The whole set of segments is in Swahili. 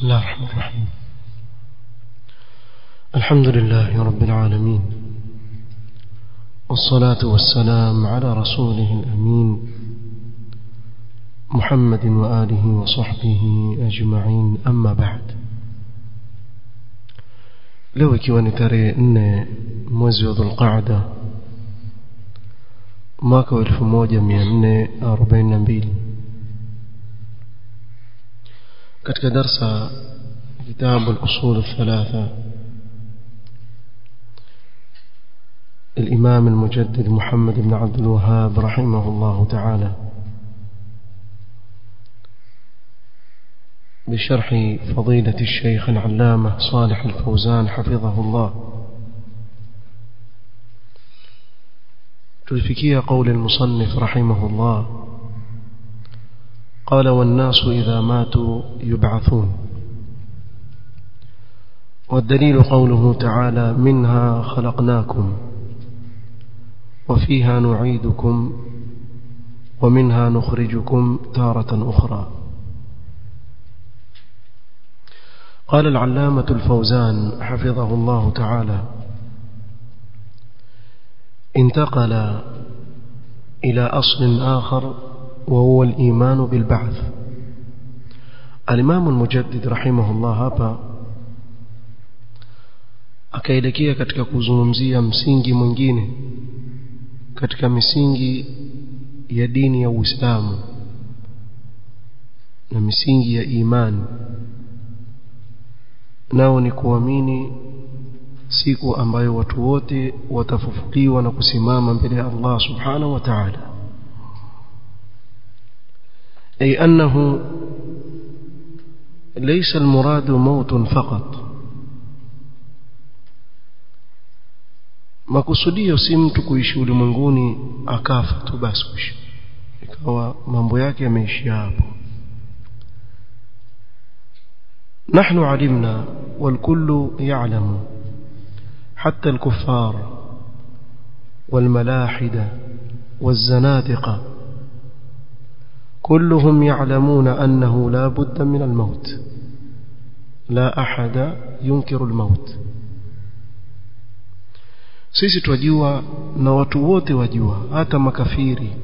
بسم الله الرحمن الرحيم الحمد لله رب العالمين والصلاة والسلام على رسوله الأمين محمد وآله وصحبه أجمعين أما بعد leo ikiwa ni tarehe nne mwezi wa dhulqaada mwaka wa elfu moja mia nne arobaini na mbili katika darsa kitabu al-usul الثلاثة الإمام المجدد محمد بن عبد الوهاب رحمه الله تعالى بشرح فضيلة الشيخ العلامة صالح الفوزان حفظه الله تلفكي قول المصنف رحمه الله قال والناس إذا ماتوا يبعثون والدليل قوله تعالى منها خلقناكم وفيها نعيدكم ومنها نخرجكم تارة أخرى قال العلامة الفوزان حفظه الله تعالى انتقل إلى أصل آخر وهو الإيمان بالبعث الإمام المجدد رحمه الله hapa akaelekea katika kuzungumzia msingi mwingine katika misingi ya dini ya Uislamu na misingi ya imani nao ni kuamini siku ambayo watu wote watafufuliwa na kusimama mbele ya Allah subhanahu wa ta'ala أي أنه ليس المراد موت فقط makusudio si mtu kuishi ulimwenguni akafa tu basi kuishi ikawa mambo yake yameishia hapo نحن علمنا والكل يعلم حتى الكفار والملاحدة والزنادقة كلهم يعلمون أنه لا بد من الموت لا أحد ينكر الموت sisi twajua na watu wote wajua hata makafiri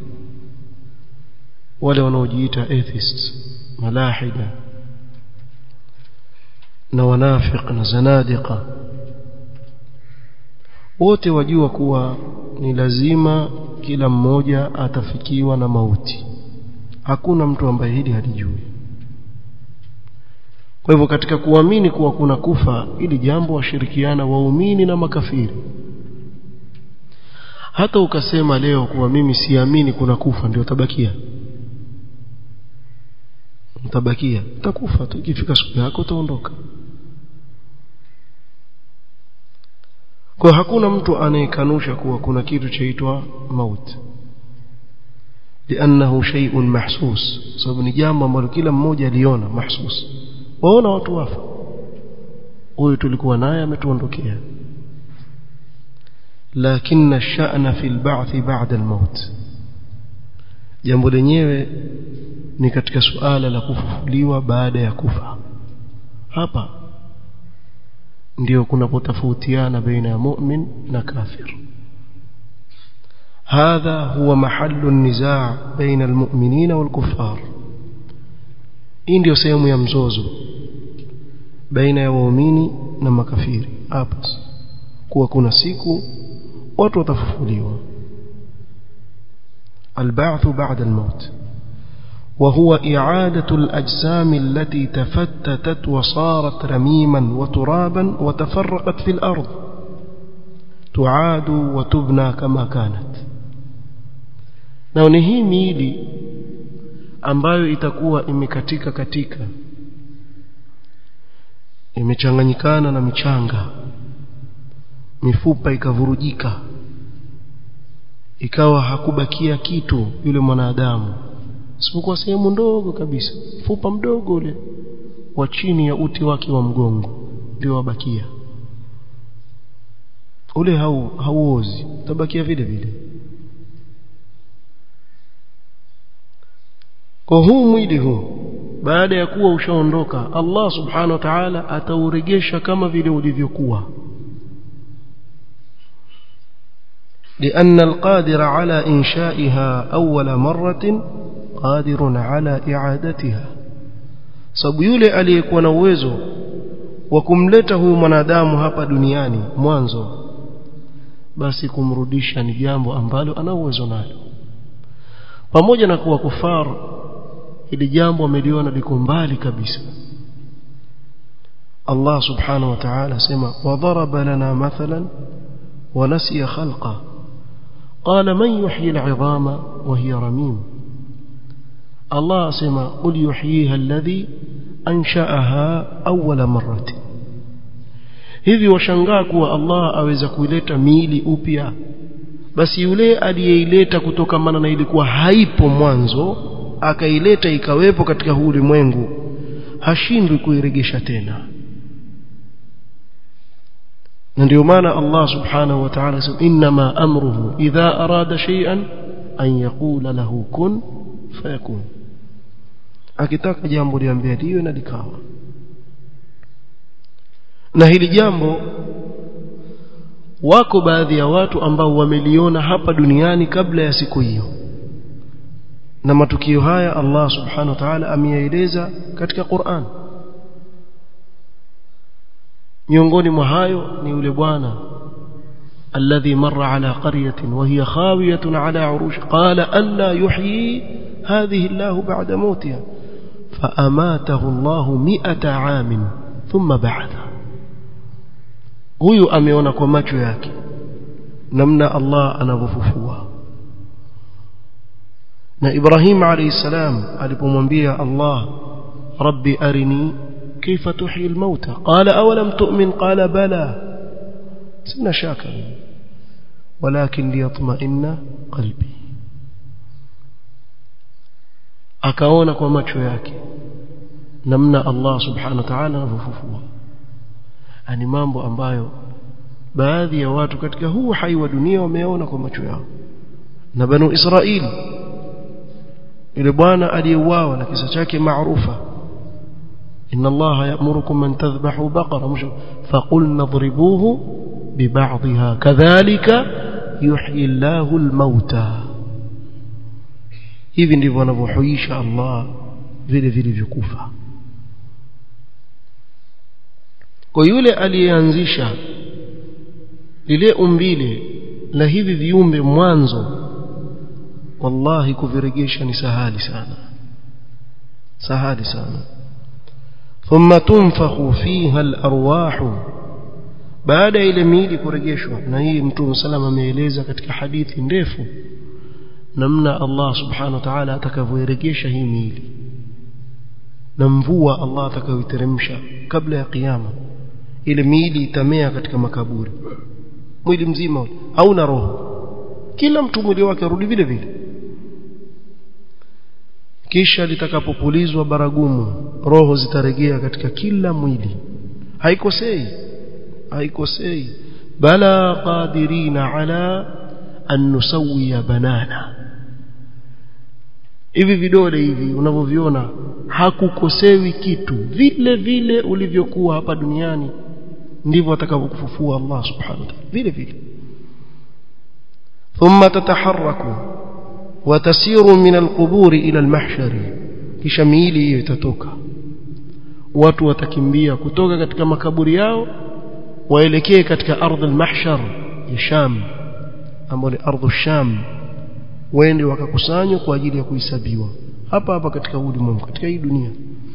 wale wanaojiita atheists malahida na wanafiq na zanadiqa wote wajua kuwa ni lazima kila mmoja atafikiwa na mauti hakuna mtu ambaye hili halijui kwa hivyo katika kuamini kuwa kuna kufa ili jambo washirikiana waumini na makafiri hata ukasema leo kuwa mimi siamini kuna kufa ndio tabakia utabakia utakufa tu ikifika siku yako utaondoka kwa hakuna mtu anayekanusha kuwa kuna kitu chaitwa mauti لانه شيء محسوس sababu ni jambo ambalo kila mmoja aliona mahsus waona watu wafa huyu tulikuwa naye ametuondokea lakini الشأن في البعث بعد الموت jambo lenyewe ni katika suala la kufufuliwa baada ya kufa hapa ndio kunapotofautiana baina ya mu'min na kafir هذا هو محل النزاع بين المؤمنين والكفار hii ndio sehemu ya mzozo baina ya waumini na makafiri hapa kuwa kuna siku watu watafufuliwa البعث بعد الموت وهو إعادة الأجسام التي تفتتت وصارت رميما وترابا وتفرقت في الأرض تعاد وتبنى كما كانت na ni hii miili ambayo itakuwa imekatika katika imechanganyikana na michanga mifupa ikavurujika ikawa hakubakia kitu yule mwanadamu isipokuwa sehemu ndogo kabisa mfupa mdogo ule wa chini ya uti wake wa mgongo ndio wabakia ule hau hauozi utabakia vile vile kwa huu mwili huu baada ya kuwa ushaondoka Allah subhanahu wa ta'ala atauregesha kama vile ulivyokuwa لأن القادر على إنشائها أول مرة قادر على إعادتها sababu yule aliyekuwa na uwezo wa kumleta huyu mwanadamu hapa duniani mwanzo basi kumrudisha ni jambo ambalo ana uwezo nalo pamoja na kuwa kufar ili jambo ameliona liko mbali kabisa Allah subhanahu wa ta'ala sema wadaraba lana mathalan wa nasiya khalqa qala man yuhyi al'idhama wa hiya ramim Allah sema qul yuhyiha alladhi ansha'aha awwala marrati hivi washangaa kuwa Allah aweza kuileta miili upya basi yule aliyeileta kutokamana na ilikuwa haipo mwanzo akaileta ikawepo katika huu ulimwengu hashindwi kuiregesha tena na ndio maana Allah subhanahu wa ta'ala sema inma amruhu idha arada shay'an an yaqula lahu kun fayakun akitaka jambo liambia liwe na likawa na hili jambo wako baadhi ya watu ambao wameliona hapa duniani kabla ya siku hiyo na matukio haya Allah subhanahu wa ta'ala ameyaeleza katika Qur'an miongoni mwa hayo ni yule bwana alladhi marra ala qaryatin wa hiya khawiyatun ala urush qala alla yuhyi hadhihi Allah ba'da mautiha فأماته الله مئة عام ثم بعثه huyu ameona kwa macho yake namna Allah anavyofufua na Ibrahim alayhi salam alipomwambia Allah rabbi arini kaifa tuhyi almauta qala awalam tu'min qala bala sina shaka walakin liyatma'inna qalbi akaona kwa macho yake namna Allah subhanahu wa ta'ala anavyofufua ani mambo ambayo baadhi ya watu katika huu hai wa dunia wameona kwa macho yao na banu Israili yule bwana aliyeuawa na kisa chake maarufa inna allaha ya'murukum an tadhbahu baqara msh faqulna idribuhu biba'dihha kadhalika yuhyi Allahu al-mauta hivi ndivyo anavyohuisha Allah vile vilivyokufa kwa yule aliyeanzisha lile umbile la hivi viumbe mwanzo wallahi kuviregesha ni sahali sana sahali sana thumma tunfakhu fiha al-arwah baada ile miili kurejeshwa na hii mtume salama ameeleza katika hadithi ndefu namna Allah subhanahu wa ta'ala atakavyoirejesha hii miili na mvua Allah atakayoiteremsha kabla ya kiyama ile miili itamea katika makaburi mwili mzima hauna roho kila mtu mwili wake arudi vile vile kisha litakapopulizwa baragumu roho zitarejea katika kila mwili haikosei haikosei bala qadirina ala an nusawiya banana hivi vidole hivi unavyoviona hakukosewi kitu vile vile ulivyokuwa hapa duniani ndivyo atakavyokufufua Allah subhanahu wa ta'ala vile vile ثم تتحرك وتسير من القبور إلى المحشر kisha miili hiyo itatoka watu watakimbia kutoka katika makaburi yao waelekee katika ardhi al-mahshar ya Sham ambayo ni ardhi Sham waende wakakusanywa kwa ajili ya kuhesabiwa hapa hapa katika ulimwengu katika hii dunia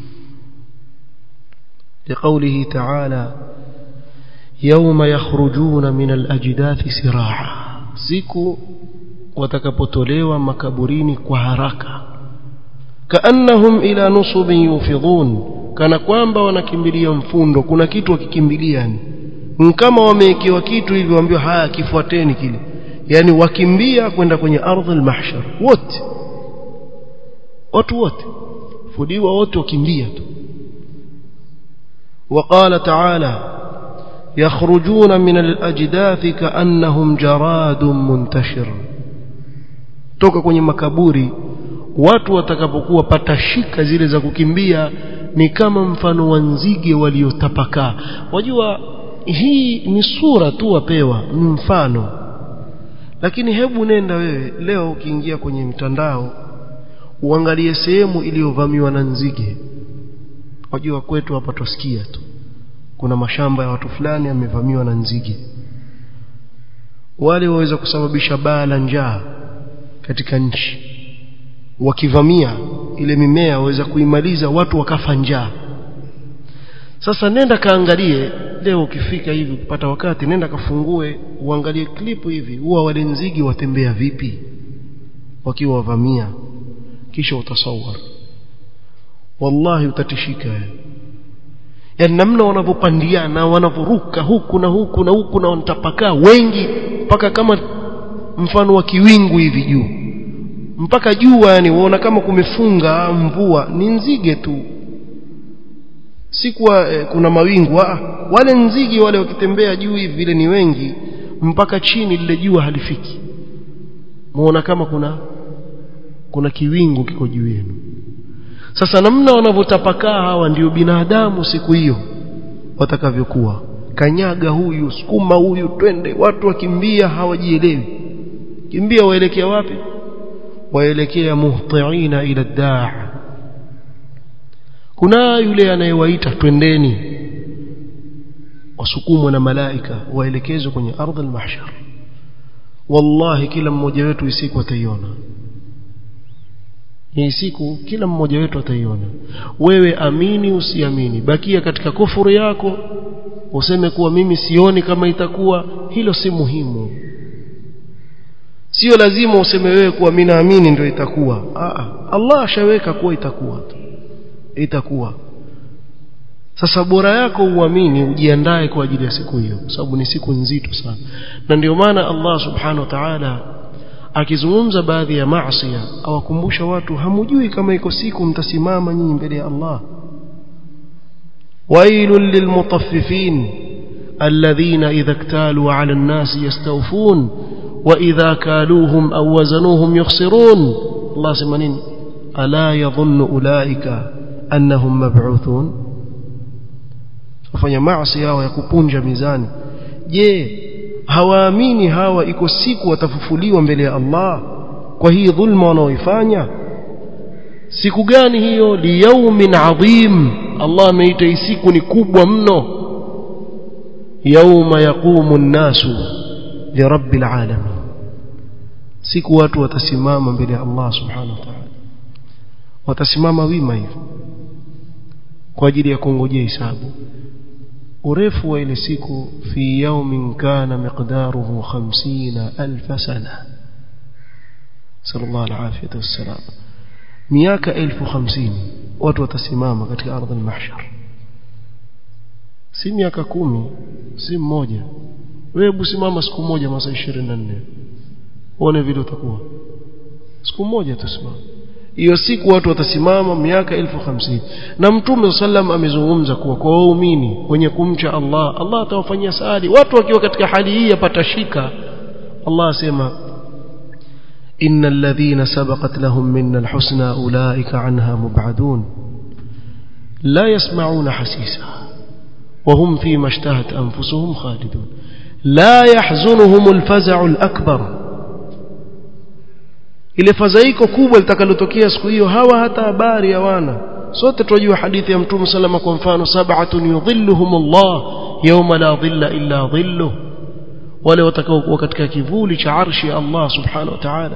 لقوله تعالى يوم يخرجون من الأجداث سراعا siku watakapotolewa makaburini kwa haraka kaannahum ila nusubin yufidhun kana kwamba wanakimbilia mfundo kuna kitu wakikimbilia yani kama wamewekewa kitu hivi waambiwa haya kifuateni kile yani wakimbia kwenda kwenye ardhi al-mahshar wote watu wote fudiwa wote wakimbia tu وقال تعالى يخرجون من الأجداث كأنهم جراد منتشر toka kwenye makaburi watu watakapokuwa patashika zile za kukimbia ni kama mfano wa nzige waliotapakaa wajua hii ni sura tu wapewa ni mfano lakini hebu nenda wewe leo ukiingia kwenye mtandao uangalie sehemu iliyovamiwa na nzige wajua kwetu hapa tusikia tu kuna mashamba ya watu fulani yamevamiwa na nzige wale waweza kusababisha baa la njaa katika nchi wakivamia ile mimea waweza kuimaliza watu wakafa njaa sasa nenda kaangalie leo ukifika hivi ukipata wakati nenda kafungue uangalie klipu hivi huwa wale nzige watembea vipi wakiwa wavamia kisha utasawar wallahi utatishika yani namna wanavyopandiana wanavyoruka huku na huku na huku na wanatapakaa wengi mpaka kama mfano wa kiwingu hivi juu mpaka jua yani waona kama kumefunga mvua ni nzige tu si kuwa eh, kuna mawingu ah, wale nzige wale wakitembea juu hivi vile ni wengi mpaka chini lile jua halifiki muona kama kuna kuna kiwingu kiko juu yenu sasa namna wanavyotapakaa hawa ndio binadamu siku hiyo watakavyokuwa kanyaga huyu sukuma huyu twende watu wakimbia hawajielewi kimbia waelekea wapi waelekea muhtiina ila daa kuna yule anayewaita twendeni wasukumwa na malaika waelekezwe kwenye ardhi al-mahshar wallahi kila mmoja wetu isiku ataiona hii siku kila mmoja wetu ataiona wewe amini usiamini bakia katika kufuru yako useme kuwa mimi sioni kama itakuwa hilo si muhimu sio lazima useme wewe kuwa mimi naamini ndio itakuwa Aa, Allah ashaweka kuwa itakuwa itakuwa sasa bora yako uamini ujiandae kwa ajili ya siku hiyo sababu ni siku nzito sana na ndio maana Allah subhanahu wa ta'ala akizungumza baadhi ya maasi awakumbusha watu hamujui kama iko siku mtasimama nyinyi mbele ya Allah wailul lilmutaffifin alladhina idha iktalu ala an-nasi yastawfun wa idha kaluhum aw wazanuhum yukhsirun Allah sema nini ala yadhunnu ulaika annahum mab'uthun kufanya maasi yao ya kupunja mizani je hawaamini hawa iko siku watafufuliwa mbele ya Allah kwa hii dhulma wanaoifanya siku gani hiyo liyaumin adhim Allah ameita hii siku ni kubwa mno yauma yaqumu an-nasu lirabbil alamin siku watu watasimama mbele ya Allah subhanahu wa ta'ala watasimama wima hivyo kwa ajili ya kungojea hisabu urefu wa ile siku fi yawmin kana miqdaruhu 50000 sana sallallahu alaihi wasallam miaka 1050 watu watasimama katika ardhi al-mahshar si miaka kumi si mmoja wewe busimama siku moja masaa 24 uone vile utakuwa siku moja tusimama hiyo siku watu watasimama miaka elfu hamsini na mtume sallam amezungumza kuwa kwa waumini wenye kumcha Allah Allah atawafanyia saadi watu wakiwa katika hali hii yapatashika Allah asema إن الذين سبقت لهم منا الحسنى أولئك عنها مبعدون لا يسمعون حسيسها وهم فيما اشتهت أنفسهم خالدون لا يحزنهم الفزع الأكبر ile fadhaiko kubwa litakalotokea siku hiyo hawa hata habari hawana sote tunajua hadithi ya mtume salama kwa mfano sab'atun yudhilluhum Allah yawma la dhilla illa dhilluh wale watakaokuwa katika kivuli cha arshi ya Allah subhanahu wa ta'ala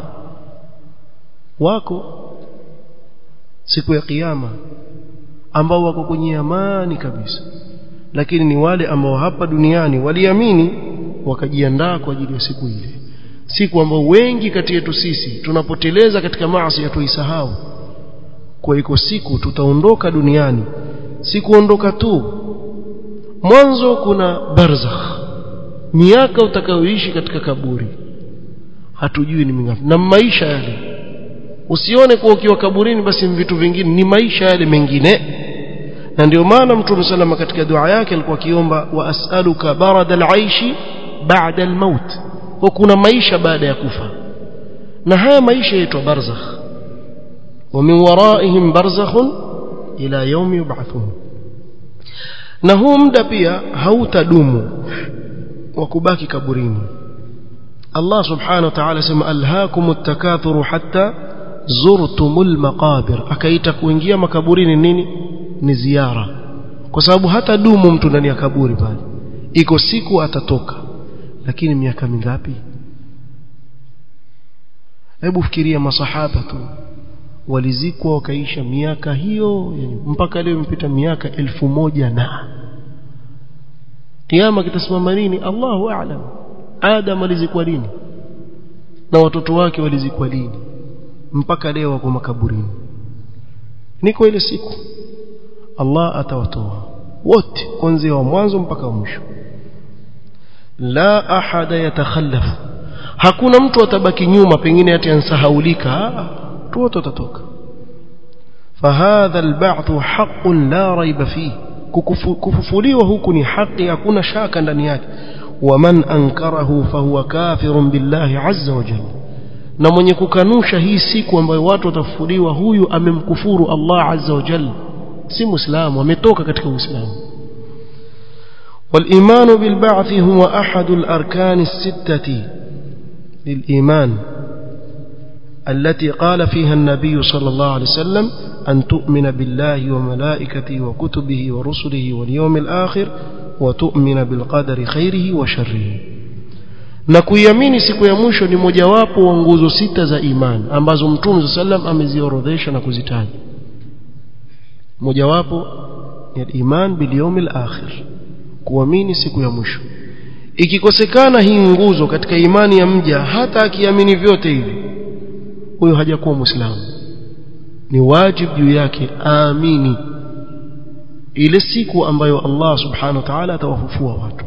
wako siku ya kiyama ambao wako kwenye amani kabisa lakini ni wale ambao hapa duniani waliamini wakajiandaa kwa ajili ya siku ile siku ambao wengi kati yetu sisi tunapoteleza katika maasi ya tuisahau kwa iko siku tutaondoka duniani si kuondoka tu mwanzo kuna barzakh miaka utakayoishi katika kaburi hatujui ni mingapi na maisha yale usione kuwa ukiwa kaburini basi vitu vingine ni maisha yale mengine na ndio maana mtume salama katika dua yake alikuwa akiomba wa as'aluka barada al-aishi ba'da al-maut kwa kuna maisha baada ya kufa na haya maisha yaitwa barzakh ومن ورائهم برزخ إلى يوم يبعثون na huu muda pia hautadumu wa kubaki kaburini Allah subhanahu wa ta'ala sema alhaakum at-takathuru hatta zurtumul maqabir akaita kuingia makaburini nini ni ziara kwa sababu hata dumu mtu ndani ya kaburi pale iko siku atatoka lakini miaka mingapi hebu fikiria masahaba tu walizikwa wakaisha miaka hiyo yani mpaka leo imepita miaka elfu moja na kiama kitasimama lini Allahu a'lam Adam alizikwa lini na watoto wake walizikwa lini mpaka leo wako makaburini niko ile siku Allah atawatoa wote kuanzia wa mwanzo mpaka mwisho la ahada yatakhallafu hakuna mtu atabaki nyuma pengine ati ansahaulika tu wote watatoka fahadha alba'th haqqun la raiba fihi kufufuliwa huku ni haki hakuna shaka ndani yake waman ankarahu fahuwa kafirun billahi azza wa jalla na mwenye kukanusha hii siku ambayo watu watafufuliwa huyu amemkufuru Allah azza wa jalla si muislamu ametoka katika uislamu والإيمان بالبعث هو أحد الأركان الستة للإيمان التي قال فيها النبي صلى الله عليه وسلم أن تؤمن بالله وملائكته وكتبه ورسله واليوم الآخر وتؤمن بالقدر خيره وشره na kuiamini siku ya mwisho ni mojawapo wa nguzo sita za imani ambazo mtume sallam ameziorodhesha na kuzitaja mojawapo ya iman bil yawmil akhir kuamini siku ya mwisho ikikosekana hii nguzo katika imani ya mja hata akiamini vyote hivi huyo hajakuwa muislamu ni wajibu juu yake aamini ile siku ambayo Allah subhanahu wa ta'ala atawafufua watu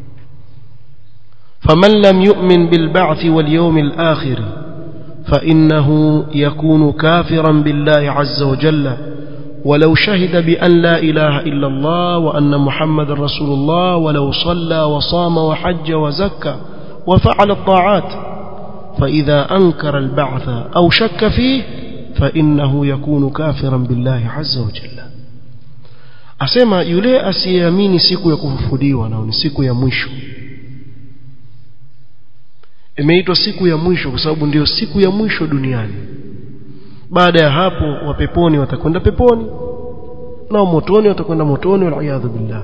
faman lam yu'min bil ba'th wal yawmil akhir فإنه يكون كافرا بالله عز وجل ولو شهد بأن لا إله إلا الله وأن محمد رسول الله ولو صلى وصام وحج وزكى وفعل الطاعات فإذا أنكر البعث أو شك فيه فإنه يكون كافرا بالله عز وجل asema yule asiyeamini siku ya kufufuliwa nao ni siku ya mwisho imeitwa siku ya mwisho kwa sababu ndiyo siku ya mwisho duniani baada ya hapo wa peponi watakwenda peponi na motoni watakwenda motoni waliyadhu billah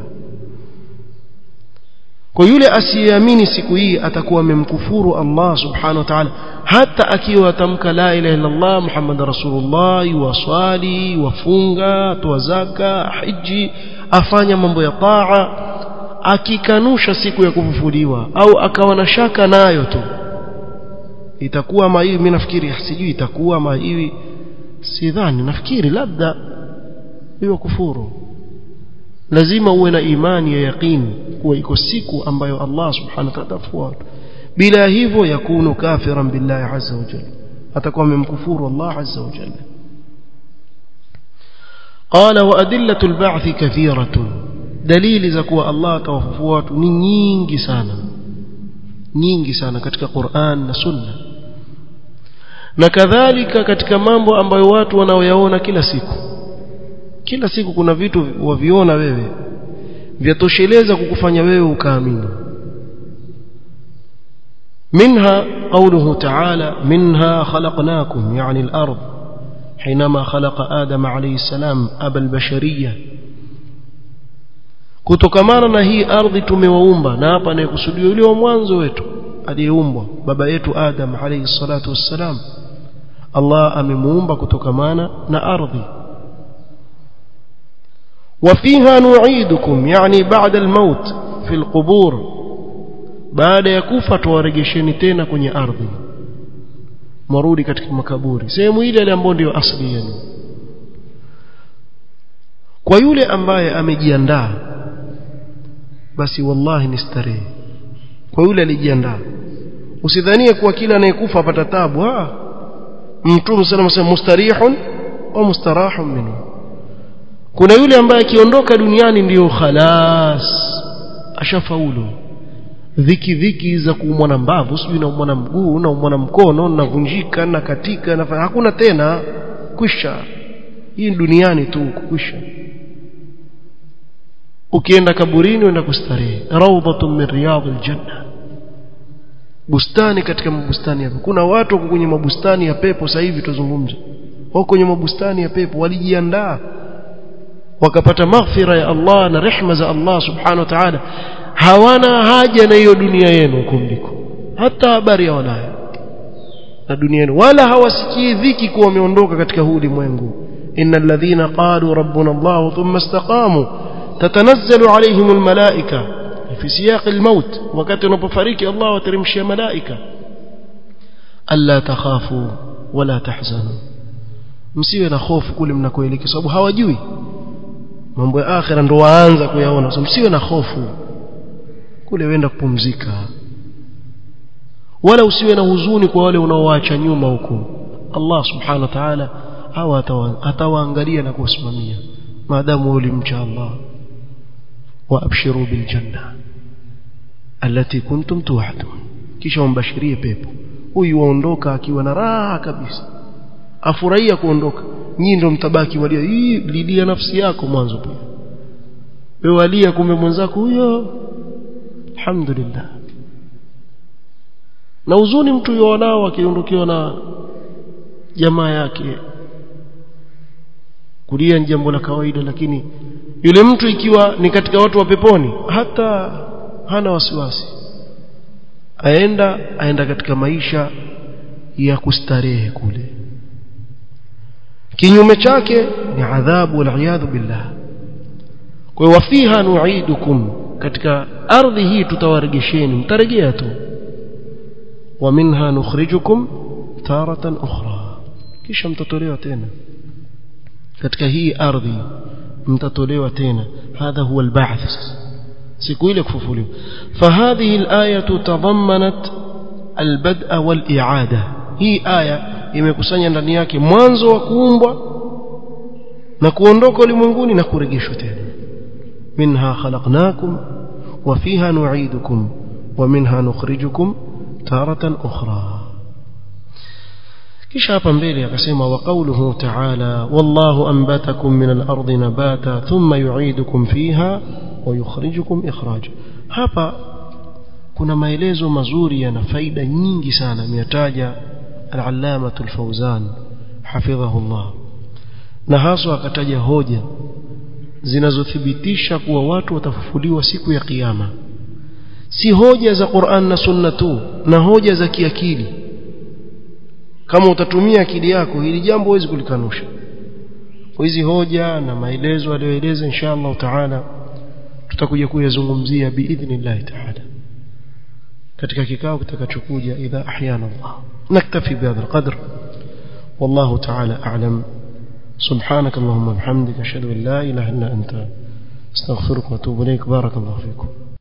kwa yule asiyeamini siku hii atakuwa amemkufuru Allah subhanahu wa ta'ala hata akiwa atamka la ilaha illa Allah Muhammad rasulullah yuwaswali wafunga toa zaka hiji afanya mambo ya taa akikanusha siku ya kufufuliwa au akawa na shaka nayo tu itakuwa ama hivi mimi nafikiri sijui itakuwa ama hivi sidhani nafikiri labda hiyo kufuru lazima uwe na imani ya yaqini kuwa iko siku ambayo Allah subhanahu wa ta'ala atafuata bila hivyo yakunu kafiran billahi azza wa jalla atakuwa amemkufuru Allah azza wa jalla قال وأدلة البعث كثيرة دليل زكوا الله توففوا ni nyingi sana nyingi sana katika Qur'an na Sunna na kadhalika katika mambo ambayo watu wanaoyaona kila siku kila siku kuna vitu waviona wewe vyatosheleza kukufanya wewe ukaamini منها قوله تعالى منها خلقناكم يعني الأرض حينما خلق آدم عليه السلام أبا البشرية kutokamana na hii ardhi tumewaumba na hapa anayekusudiwa yule wa mwanzo wetu aliyeumbwa baba yetu Adam alayhi salatu wassalam Allah amemuumba kutokamana na ardhi وفيها نعيدكم يعني بعد الموت في القبور baada ya kufa tuwarejesheni tena kwenye ardhi marudi katika makaburi sehemu ile ile ambayo ndio asili yenu kwa yule ambaye amejiandaa basi wallahi ni starehe kwa yule alijiandaa usidhanie kuwa kila anayekufa apata tabu ah mtume sallallahu alayhi mustarihun wa mustarahun minhu kuna yule ambaye akiondoka duniani ndiyo khalas ashafaulu dhiki dhiki za kuumwa na mbavu sijui naumwa na mguu naumwa na mkono navunjika na katika na hakuna tena kwisha hii duniani tu kwisha ukienda kaburini uenda kustarehe rawdatun min riyadil janna bustani katika mabustani hapo kuna watu wako kwenye mabustani ya pepo sasa hivi tuzungumze wako kwenye mabustani ya pepo walijiandaa wakapata maghfira ya Allah na rehma za Allah subhanahu wa ta'ala hawana haja na hiyo dunia yenu huko mliko hata habari hawanayo na dunia yenu wala hawasikii dhiki kuwa wameondoka katika huu ulimwengu innal ladhina qalu rabbuna Allah thumma istaqamu tatanazzalu alayhim almalaika fi siyaq almaut wakati unapofariki Allah wateremshia malaika alla takhafu wala tahzanu msiwe na hofu kule mnakoelekea sababu hawajui mambo ya akhira ndo waanza kuyaona so msiwe na hofu kule wenda kupumzika wala usiwe na huzuni kwa wale unaoacha nyuma huko Allah subhanahu wa ta'ala hawa atawaangalia na kuwasimamia maadamu ulimcha Allah وابشروا بالجنه التي كنتم توعدون kisha umbashirie pepo huyu waondoka akiwa na raha kabisa afurahia kuondoka nyinyi ndio mtabaki walia hii lilia nafsi yako mwanzo pia wewe walia kumbe mwenzako huyo alhamdulillah na uzuni mtu yuonao akiondokewa na jamaa yake kulia ni jambo la kawaida lakini yule mtu ikiwa ni katika watu wa peponi hata hana wasiwasi aenda aenda katika maisha ya kustarehe kule kinyume chake ni adhabu waliyadhu billah kwa hiyo wafiha nu'idukum katika ardhi hii tutawaregesheni mtarejea tu wa minha nukhrijukum taratan ukhra kisha mtatolewa tena katika hii ardhi mtatolewa tena hadha huwa alba'th siku ile kufufuliwa fahadhihi alayatu tadammanat albad'a wal-i'ada hii aya imekusanya ndani yake mwanzo wa kuumbwa na kuondoka ulimwenguni na kurejeshwa tena minha khalaqnakum wa fiha nu'idukum wa minha nukhrijukum taratan ukhra kisha hapa mbele akasema wa qawluhu ta'ala wallahu anbatakum min al-ardi nabata thumma yu'idukum fiha wa yukhrijukum ikhraja hapa kuna maelezo mazuri yana faida nyingi sana ameyataja al-allama al-fawzan hafidhahu Allah na haswa akataja hoja zinazothibitisha kuwa watu watafufuliwa siku ya kiyama si hoja za Qur'an na Sunna tu na hoja za kiakili kama utatumia akili yako hili jambo huwezi kulikanusha kwa hizi hoja na maelezo aliyoeleza insha Allah taala tutakuja kuyazungumzia biidhnillah taala katika kikao kitakachokuja idha ahyana Allah naktafi bihadha alqadr والله تعالى أعلم سبحانك اللهم وبحمدك أشهد أن لا إله إلا أنت استغفرك وأتوب إليك بارك الله فيكم